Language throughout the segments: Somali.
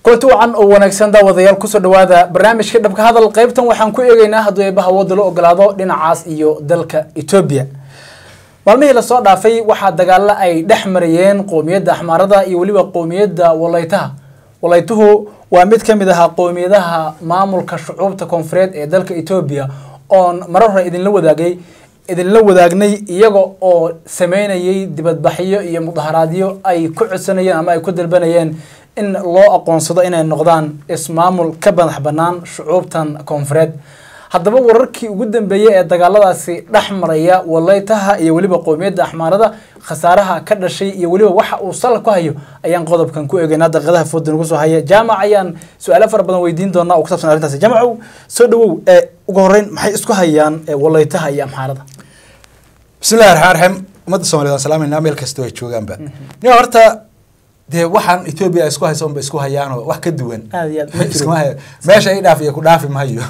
kulanti wacan oo wanaagsan daawadayaal kusoo dhawaada barnaamijka dhabka hadal qaybtan waxaan ku eegeynaa hadduu eebaha wooda la ogolaado dhinacaas iyo dalka etoobiya maalmihii lasoo dhaafay waxaa dagaalo ay dhex marayeen qoomiyadda axmaarada iyo weliba qoomiyadda walaytaha walaytuhu waa mid ka mid ahaa qoomiyadaha maamulka shucuubta koonfureed ee dalka etoobiya oon marar hore idinla wadaagay idinla wadaagnay iyaga oo sameynayay dibadbaxyo iyo mudaharaadyo ay ku codsanayeen ama ay ku dalbanayeen in loo aqoonsado inay noqdaan ismaamul ka madax bannaan shucuubtan koonfureed haddaba wararkii ugu dambeeyey ee dagaaladaasi dhex maraya walaytaha iyo weliba qoomiyadda axmaarada khasaaraha ka dhashay iyo weliba waxa uu sal ku hayo ayaan qodobkan ku eegeynaa daqiiqadaha fooda nagu soo haya jaamac ayaan su-aalo fara badan weydiin doonaa oo ku saabsan arrintaasi jaamacow soo dhawow ee ugu horreyn maxay isku hayaan walaytaha iyo amxaarada bismillahi raxmaan raxiim ummadda somaliyed waan salaamayna meel kastoo ay joogaanba nin horta dee waxaan etoobiya isku haysa unba isku hayaanoo wax ka duwan aad iyo aad ma jiro. iskuma hayo meesha i dhaaf iyo ku dhaafi mahayo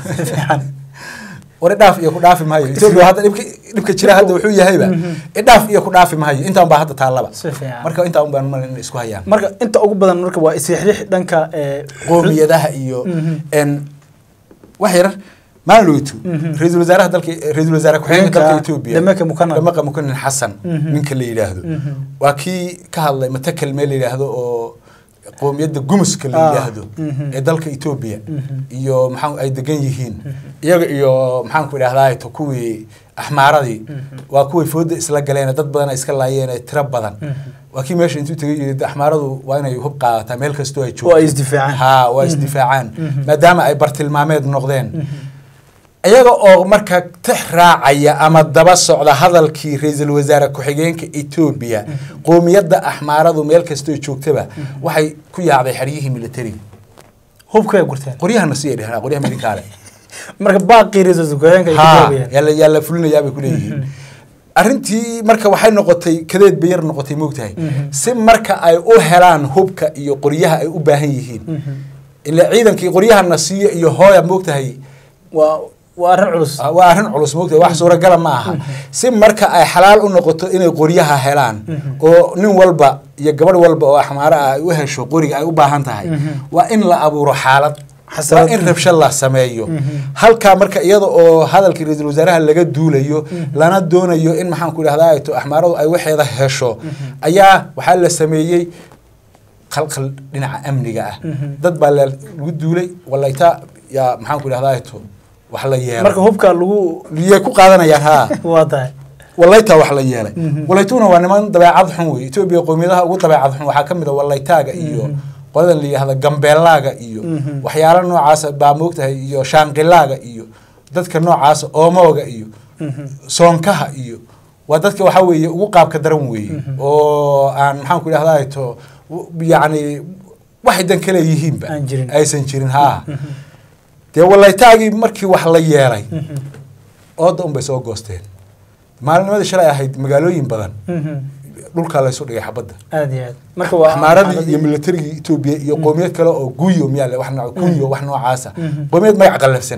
war idhaaf iyo ku dhaafi mahayo etoobiya hadda dhibka dhibka jira hadda wuxuu yahayba idhaaf iyo ku dhaafi mahayo intaan baa hadda taallaba Si fiican. marka intaan unbaan mal in isku hayaan marka inta ugu badan marka waa isriixriix dhanka ee, qoomiyadaha iyo n wax yar maalowtu ra-iisul wasaaraha dalka ra-iisul wasaare ku-xigeenka Ninka dalka etoobiya Demeke Mukanan. Demeke Mukanan xasan ninka la yidhaahdo waa kii ka hadlay matakel meel la yidhaahdo oo qoomiyadda gumuska la Ah, yidhaahdo ee dalka etoobiya iyo maxaa ay degan yihiin iyaga iyo maxaan ku idhahdaa to kuwii axmaaradii waa kuway fooda isla galeen dad badan ay iska laayeen ee tiro badan waa kii meesha intuu tegay yidhi axmaaradu waa inay hub qaadataa meel kastoo ay joogto oo ay isdifaacaan ha waa isdifaacaan maadaama ay bartilmaameed noqdeen iyaga oo marka tix raacaya ama daba socda hadalkii ra-iisul wasaare ku-xigeenka etoobiya qoomiyadda axmaaradu meel kastoo joogtaba waxay ku yaacday xeryihii militariga hubkay gurteen qoryahana sii dhehna qoryaha midinkaale marka baaqii ra-iisul ku-xigeenka ay ku ha joobayeen yaa la- yaa la fulinayaa bay kuleeyihiin arrintii marka waxay noqotay kadeed bay yar noqotay moogtahay si marka ay u helaan hubka iyo qoryaha ay u baahan yihiin ila ciidankii qoryahana siiyo iyo hooya moogtahay waa waa arrin culus Ah, waa arrin culus moogtahay wax suuragala ma aha si marka ay xalaal u noqoto inay qoryaha helaan oo nin walba iyo gabadh walba oo axmaaro ah ay u hesho qoriga ay u baahan tahay waa in la abuuro xaalad waa Xasarad. in rabsho la sameeyo halkaa marka iyada oo hadalkii ra-iisul wasaaraha laga duulayo lana doonayo in maxaan ku idhahdaa to axmaaradu ay waxeeda hesho ayaa waxaa la sameeyey qalqal dhinaca amniga ah dad baa la- lagu duulay walayta yaa maxaan ku idhahdaa to wax la yeelay marka hubka lagu liyay ku qaadanayaan haa waa tahay walaytaa wax la yeelay walaytuna waa niman dabeecad xun wey etoobiya qoomiyadaha ugu dabeecad xun waxaa ka mid a walaytaaga iyo qoladan la yidhahda gambeelaaga iyo waxyaalo noocaasa baa moogtahay iyo shaanqilaaga iyo dadka noocaasa oomooga iyo soonkaha iyo waa dadka waxaa weeye ugu qaabka daran weeye oo aan maxaan ku idhahdaa to yacni waxay dan kale yihiinba Aan jirin. aysan jirin haa dee walaytaagii markii wax la yeelay ooda un bay soo goosteen maalinimadii shalay ahayd magaalooyin badan dhulkaa laysu dhigay xabadda aad iyo aad marka waa axmaaradii iyo militarigii etoobiya iyo qoomiyad kale oo guyo miyaa wax nooc kunyo wax noocaasa qoomiyad magac qallafsan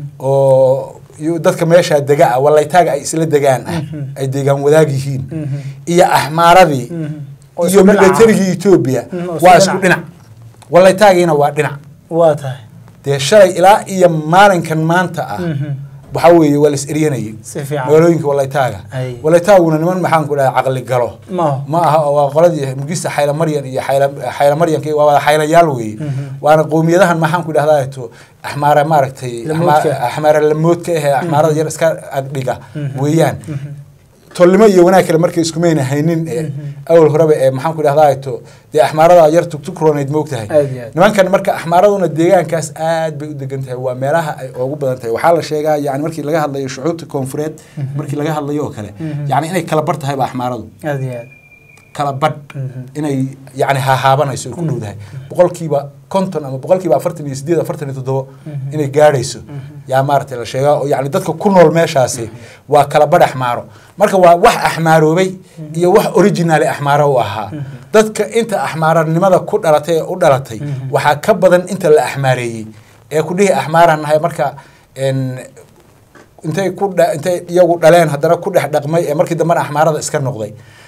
oo iyo dadka meeshaa dega ah walaytaaga ay isla degaan ah ay deegaan wadaag yihiin iyo axmaaradii Oo iyo isku dhinac ah. militarigii etoobiya Mhm, oo isku waa isku dhinac. dhinac walaytaagiina waa dhinac waa tahay dee shalay ilaa iyo maalinkan maanta ah waxaa weeye waa la is eryanayay si fiican magaalooyinka walaytaaga Ay. walaytaaguna niman maxaan ku dhaha caqli galo maaho ma aha oo waa qoladii mugista xayla maryan iyo xayla xayla maryanka waa wada xaylayaal weeye waana qowmiyadahan maxaan ku idhahdaa to axmaara maaragtay Lamoodka. axmaa- axmaara lamoodka ahee axmaarada yar iska agdhiga weeyaan tolnimo iyo wanaag kale markay iskumayna haynin ee awal horeba ee maxaan ku idhahdaa to dee axmaarada yar tugtugrooneyd moogtahay Aad iyo aad. nimankan marka axmaaraduna deegaankaas aad bay u degan tahay waa meelaha ay ugu badan tahay waxaa la sheegaa yani markii laga hadlayo shucuubta koonfureed markii laga hadlayo oo kale yani inay kala bar tahayba axmaaradu aad iyo aad kala badh inay yani hahaabanayso ay ku dhowdahay boqolkiiba konton ama boqolkiiba afartan iyo sideed afartan iyo toddobo inay gaadhayso yaa maaragtay la sheegaa oo yani dadka ku nool meeshaasi waa kala badh axmaaro marka waa wax axmaaroobay iyo wax originaali axmaaro u ahaa dadka inta axmaaranimada ku dhalatay ee u dhalatay waxaa ka badan inta la axmaareeyey ee ku dhihi axmaaraan nahay marka en, intay ku dha- intay iyagu dhaleen haddana ku dhex dhaqmay ee markii dambena axmaarada iska noqday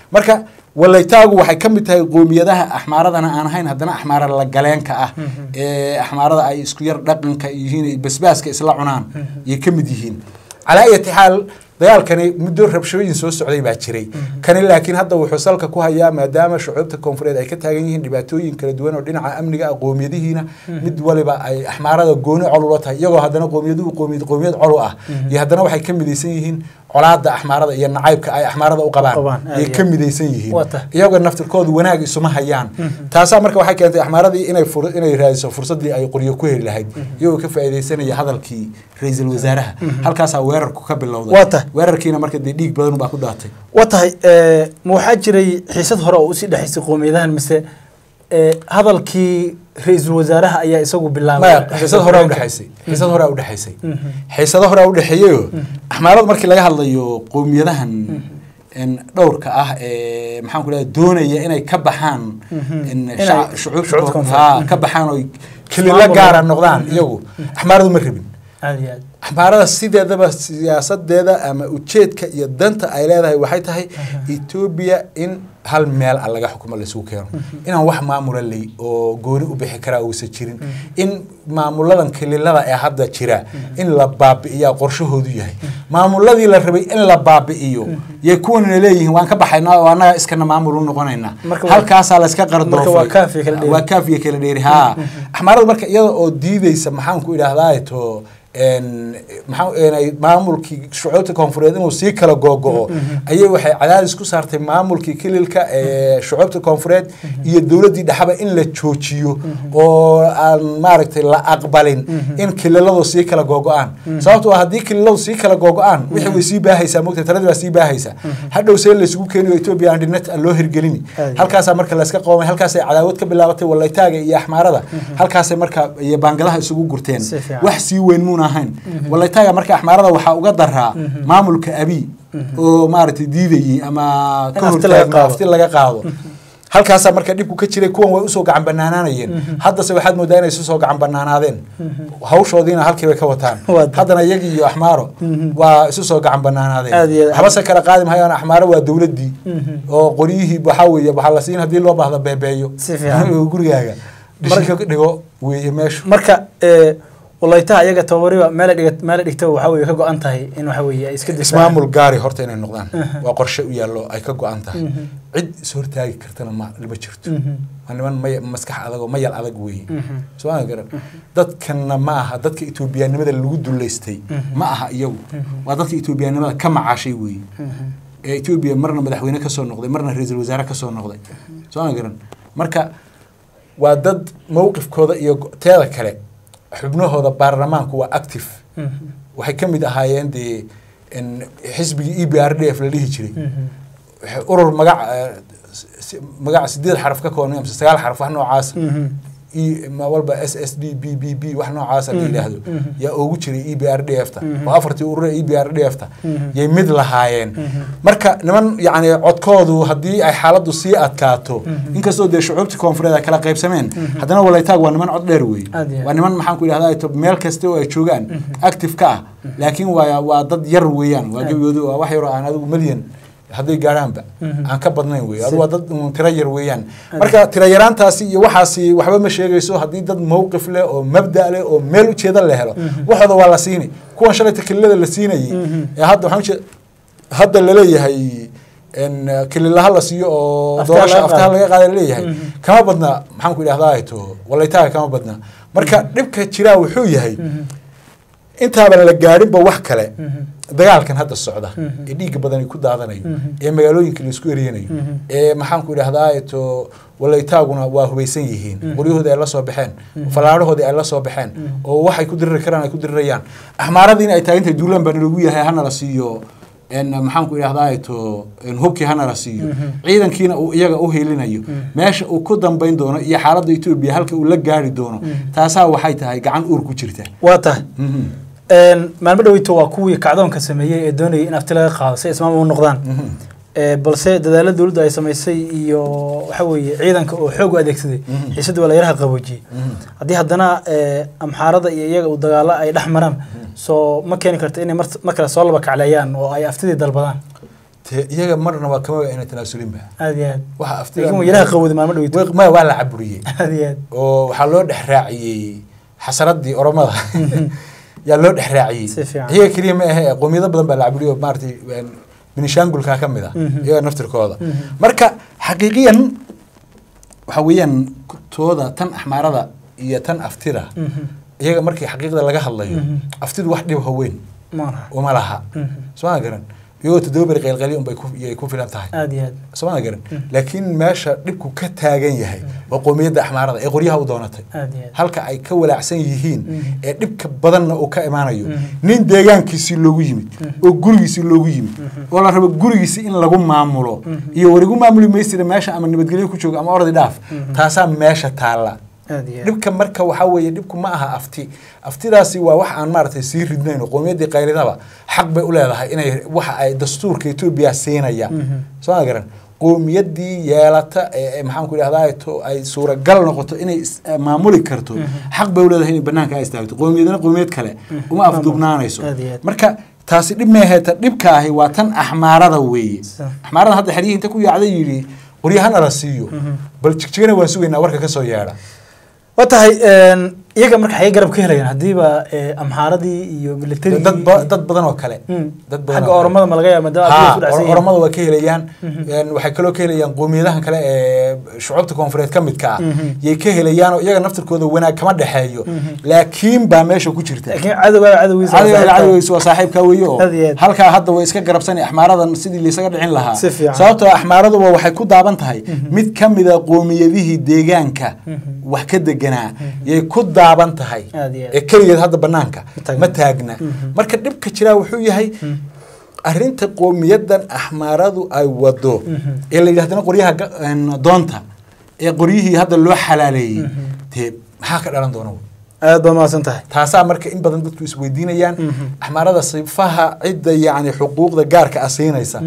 marka walaytaagu waxay ka mid tahay qoomiyadaha axmaaradana aan ahayn haddana axmaara la galeenka ah ee axmaarada ay isku yar dhaqanka yihiin basbaaska isla cunaan yay ka mid yihiin calaa ayati xaal dagaalkani muddo rabshooyin soo socday baa jiray kani laakiin hadda wuxuu salka ku hayaa maadaama shucuubta koonfureed ay ka taagan yihiin dhibaatooyin kala duwan oo dhinaca amniga ah qoomiyadihiina mid waliba ay axmaarada gooni col ula tahay iyagoo haddana qoomiyaduhu qoomiyad qoomiyad col u ah iyo haddana waxay ka midaysan yihiin colaada axmaarada iyo nacaybka ay axmaarada u qabaan Qabaan, aad ayay iyo ka aad. midaysan yihiin Waa tahay. iyagoo naftirkoodu wanaag isuma hayaan taasaa marka waxay keentay axmaaradii inay fur- inay raadiso fursadii ay qoryo ku heli lahayd iyagoo ka faa'iidaysanaya hadalkii ra-iisul wasaaraha halkaasaa weerarku ka bilowday Waa tahay. weerarkiina marka dee dhiig badan baa ku daatay waa tahay eh, ma waxaa jiray xiisad hore oo usii dhexaysay qoomiyadahan mise eh, hadalkii ra-iisul wasaaraha ayaa isagu bilaabay maya xiisad horaa udhexaysay xiisad horaa udhexaysay xiisado horaa udhexeeyeyo axmaarada markii laga hadlayo qowmiyadahan en, dhowrka ah ee maxaan ku leeyahay doonaya inay ka baxaan en, Inay shaca- shucuubta shucuubta koonfur. haa, ka baxaan oy kelila Ismaamul. gaara noqdaan iyagu axmaaradu ma rabin aad iyo aad axmaarada sideedaba siyaasadeeda ama ujeedka iyo danta ay leedahay waxay tahay etoobiya in hal meel a laga xukumo laisugu keeno inaan wax maamula ley oo gooni u bixi karaa uusan jirin in maamuladan kelilada ee hadda jira in la baabi'iyaa qorshahoodu yahay maamuladii la rabay in la baabi'iyo yay kuwanina leeyihiin waan ka baxaynaa oo annaga iskana maamul u noqonaynaa Marka waa- halkaasaa layska qardoofay marka waa kaafiya kala dheeri. waa kaafiya kala dheeri haa axmaarada marka iyada oo diideysa maxaan ku idhaahdaa to en maxaa eenay maamulkii shucuubta koonfureed inuu sii kala googo-o ayay waxay cadaadis ku saartay maamulkii kililka ee shucuubta koonfureed iyo dowladdii dhexaba in la joojiyo oo aan maaragtay la aqbalin in kililadu sii kala googo-aan sababtoo ah haddii kililadu sii kala googo-aan wixii way sii baahaysaa mogta taladii baa sii baahaysaa hadhow see laysugu keeniyo etoobiya aan dhinat aan loo hirgelini Aad. halkaasaa marka layska qoomay halkaasay cadaawad ka bilaabatay walaytaaga iyo axmaarada halkaasay marka iyo baangadaha isugu gurteen Si fiican. wax sii weyn muuna ahayn walaytaaga marka axmaarada waxaa uga daraa maamulka abi oo maaragtay diidayey ama In ka afti laga hortaagna qaado. afti laga qaado halkaasaa marka dhibku ka jiray kuwan way usoo gacan banaanaanayeen haddase waxaad moodaa inay isu soo gacan banaanaadeen hawshoodiina halkii bay ka wataan Waa tahay. haddana iyagii iyo axmaaro waa isu soo gacan Aad iyo banaanaadeen aad. habase kala qaadi mahayaan axmaaro waa dowladdii oo qoryihii waxaa weeye waxaa la siin haddii loo baahdo beebeeyo Si fiican. gurigaaga dhishinka ka dhigo weeye meeshu marka eh, walaytaha iyaga tababariba meel ay dhigat- meel ay dhigtaba waxaa weye ka go-an tahay in waxa weye ay iska difaacan ismaamul gaari horta inay noqdaan waa qorshe u yaallo ay ka go-an tahay cid is hortaagi kartana ma lama jirto waa niman may maskax adag oo mayal adag weeye soo ma garan dadkanna ma aha dadka etoobiyaanimada lagu duleystay ma aha iyagu waa dadka etoobiyaanimada ka macaashay weeye ee etoobiya marna madaxweyne ka soo noqday marna ra-iisul wasaare ka soo noqday soo ma garan marka waa dad mowqifkooda iyo go- teeda kale xubnahooda baarlamaanku waa active waxay ka mid ahaayeen dee in xisbigii e b r d f la dhihi jiray waxay urur magac eh, si- magac sideed xaraf ka kooban mise sagaal xaraf wax noocaas e ma walba s s d b b b wax noocaasa la yidhaahdo yaa ugu jiray e b r d f ta oo afartii urura e b r d f ta yay mid lahaayeen marka niman yacni codkoodu haddii ay xaaladdu sii adkaato inkastoo dee shucuubtii koonfureed ay kala qaybsameen haddana walaytaag waa niman cod dheer weeye Aad iyo aad. waa niman maxaan ku idhahdaa to meel kasta oo ay joogaan active ka ah laakiin waa waa dad yar weeyaan waa gebigoodu waa wax yaroo aan adigu milyan hadday gaadhaanba aan ka badnayn wey adu waa dad un tiro yar weeyaan marka tiro yaraantaasi iyo waxaasi waxba ma sheegayso haddii dad mowqif leh oo mabda leh oo meel ujeeda la helo waxooda waa la siini kuwan shalayta kelilada la siinayay ee hadda waxaan ujeed hadda laleeyahay in kelilaha la siiyo oo Aftaha doorasha laga aftaha qaado. laga qaada laleeyahay kama badna maxaan ku idhahdaa to walaytaaga kama badna marka dhibka jiraa wuxuu yahay intaaban la gaadhinba wax kale dagaalkan hadda socda ee dhiigga badan ay ku daadanayo ee magaalooyinka la isku eriyanayo ee maxaan ku idhahdaa to walaytaaguna waa hubaysan yihiin qoryahoodii ay la soo baxeen fallaadhahoodii ay la soo baxeen oo waxay ku diriri karaan ay ku dirirayaan axmaaradiina ay tahay intay duulaan baa nalagu yahay hana la siiyo en maxaan ku idhahdaa to en hubkii hana la siiyo ciidankiina uu iyaga u hiilinayo meesha uu ku dambayn doono iyo xaaladda etoobiya halka uu la gaari doono taasaa waxay tahay gacan uur ku jirta waa tahay Mhm. Een, maalmo dhaweyto waa kuwii kacdoonka sameeyey ee doonayay in afti laga qaado si ismaam u noqdaan Ee, balse dadaalo dowladdu ay samaysay iyo waxa weeye ciidanka oo xoog u adeegsaday xiisadii waa la yaraha qaboojiyey haddii haddana ee, amxaarada iyo iyaga uu dagaalo ay dhex maraan soo ma keeni karto inay mar mar kale soo laba kacleeyaan oo ay aftidii dalbadaan te iyaga marnaba kama ayna tanaasulinba aad iyo aad waxa aftida laakiin waa yaraha qawada maalmo dhaweyto Way- maya waa la caburiyey aad iyo aad oo waxaa loo dhex raaciyey xasaradii oromada yaa loo dhex raaciyey Si fiican. iyaga keliya ma ahe qowmiyado badan baa la caburiyey oo maaragtay een, benishangulka ka mid ah Mhm. iyaga naftirkooda marka xaqiiqiyan waxa weeyaan tooda tan axmaarada iyo tan aftida Mhm. iyaga markii xaqiiqda laga hadlayo Mhm. aftidu wax dhib haweyn maaraha uma laha Mhm. soo garan iyagoo toddoba beri qaylqalyo unbay ku iyay ku filan tahay aad iyo aad soo garan laakiin meesha dhibku ka taagan yahay waa qowmiyadda axmaarada ee qoryaha u doonatay aad iyo aad halka ay ka walaacsan yihiin Mhm. ee dhibka badanna uu ka imaanayo Mhm. nin deegaankiisii loogu yimid oo gurigiisii loogu yimid oo la rabo gurigiisii in lagu maamulo iyo warigu maamuli maysira meesha ama nabadgelyo ku joogo ama ordi dhaaf taasaa meesha taalla aad iyo aad dhibka marka waxaa weeye dhibku ma aha afti aftidaasi waa wax aan maaragtay sii ridnayn oo qowmiyaddii qaylidaba xaq bay u leedahay inay waxa ay dastuurka etoobiya siinaya Mhm. soo ma garan qowmiyaddii yeelata ee ee maxaan ku idhahdaa to ay suuragal noqoto inay is- eh, maamuli karto xaq bay u leedahay inay banaanka ay istaagto qowmiyadna qowmiyad kale uma afduubnaanayso Aad iyo aad. marka taasi dhib meeheeta dhibka ahi waa tan axmaarada weeye Sa- axmaarada hadda xeryihii inta ku yaacday yidhi qoryahana la siiyo bal jigjigana waan sugaynaa warka ka soo yeedha waa tahay een, iyaga marka xagee garab ka helayaan haddiiba ee, amxaaradii iyo militarigii dad ba- dad badan oo kale Mm. dad badan xagga oo kale. oromada ma laga yaaba maadaama adiga isku ha dhacsan or- yihiin. oromada waa ka helayaan Een, waxay kaloo ka helayaan qowmiyadahan kale ee shucuubta koonfureed ka midka ah Mhm. yay ka helayaan oo iyaga naftirkooda wanaag kama dhexeeyo laakiin baa meesha ku jirta laakiin cadowgaa cadowgiisa waa cadowga saaxiibka. cadowgiisa waa saaxiibka weeye oo Aad iyo aad. halkaa hadda way iska garabsani axmaaradan sidii laysaga dhicin lahaa Si fiican. sababtoo axmaaraduba waxay ku daaban tahay mid ka mida qowmiyadihii deegaanka wax ka deganaa yay ku daaban tahay Aad iyo aad. ee keligeed hadda banaanka taagna. ma taagna marka dhibka jiraa wuxuu yahay arrinta qowmiyadan axmaaradu ay wado ee la yidhahdana qoryaha ga- een, doonta ee qoryihii hadda loo xalaaleeyey dee maxaa ka dhalan doona aad baa mahadsan tahay taasaa marka in badan dadku isweydiinayaan axmaarada sifaha cidda yacni xuquuqda gaarka ah siinaysa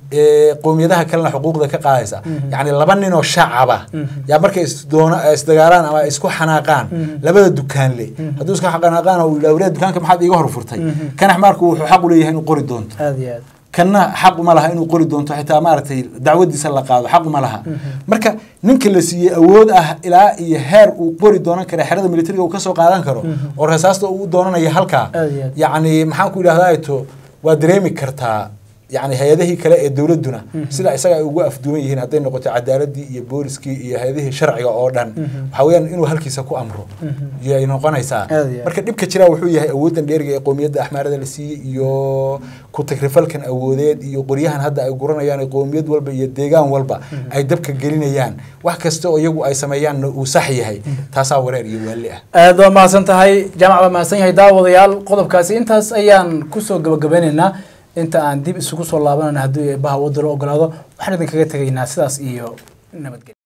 ee qowmiyadaha kalena xuquuqda ka qaadaysa yacni laba nin oo shacaba yaa markay isdoona isdagaalaan ama isku xanaaqaan labada dukaanle hadduu isku xanaaqaan oo yidhaha wareer dukaanka maxaad iiga horfurtay kan axmaarku wuxuu xaq u leeyahay inuu qori doonto aad iyo aad kanna xaq uma laha inuu qori doonto xitaa maaragtay dacwadiisa la qaado xaq uma laha marka ninka la siiyey awood ah ilaa iyo heer uu qori doonan kara xerada militariga uu kasoo qaadan karo oo rasaasta uu doonanayo halkaa Aad iyo aad. yacni maxaan ku idhahdaa to waa dareemi kartaa yacni hay-adihii kale ee dowladduna sida isaga ay ugu afduwan yihiin hadday noqoto cadaaladii iyo booliskii iyo hay-adihii sharciga oo dhan waxaa weeyaan inuu halkiisa ku amro yay noqonaysaa Aad iyo aad. marka dhibka jiraa wuxuu yahay awoodan dheeriga ee qowmiyadda axmaarada la siiyey iyo ku tagrifalkan awoodeed iyo qoryahan hadda ay guranayaan ee qowmiyad walba iyo deegaan walba ay dabka gelinayaan wax kasta oo iyagu ay sameeyaanna uu sax yahay taasaa wareer iyo waali ah aad baa mahadsan tahay jaamac baa mahadsan yahay daawadayaal qodobkaasi intaas ayaan kusoo gabagabeynaynaa inta aan dib isugu soo laabanana haddii eebbaha wadalo ogolaado waxaan idinkaga tegaynaa sidaas iyo nabadgelyo